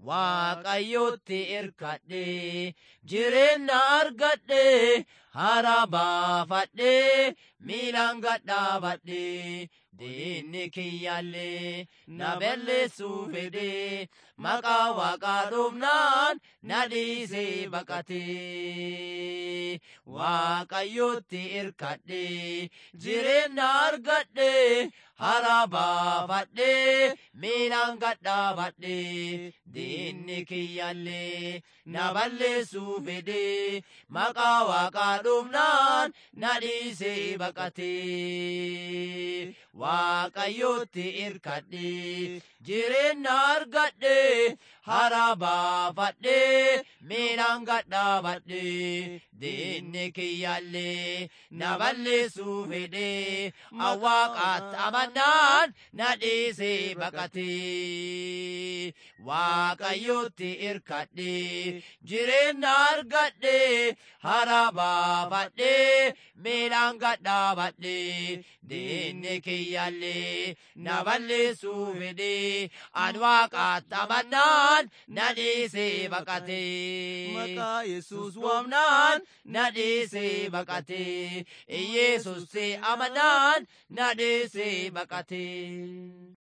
waaqayyotti irkadhe jireenya argadhe hara baafadhe miilaan gadhaabadhe diinni kiyyaallee na balleessuu fedhe maqaa waaqaa dhumnaan na dhiisee baqate waaqayyotti irkadhe jireenya argadhe hara baafadhe miilaan gadhaabadhe diinni kiyyaallee na balleessuu fedhe maqaa waaqaa dhumnaan na dhiisee baqate waaqayyotti irkadhe jireenya argadhe hara baafadhe miilaan gadhaabadhe diinni kiyyaallee na balleessuu fedhe awwaaqaatti amannaan na dhiisee baqate waaqayyotti irkadhe jireenya argadhe hara baafadhe miilaan gadhaabadhe diinni kiyyaallee na balleessuu fedhe an waaqaatti amannaan na dhiisee baqate Maqaa Yesuus waamnaan na dhiisee baqate Yesus amannaan na dhiisee baqate.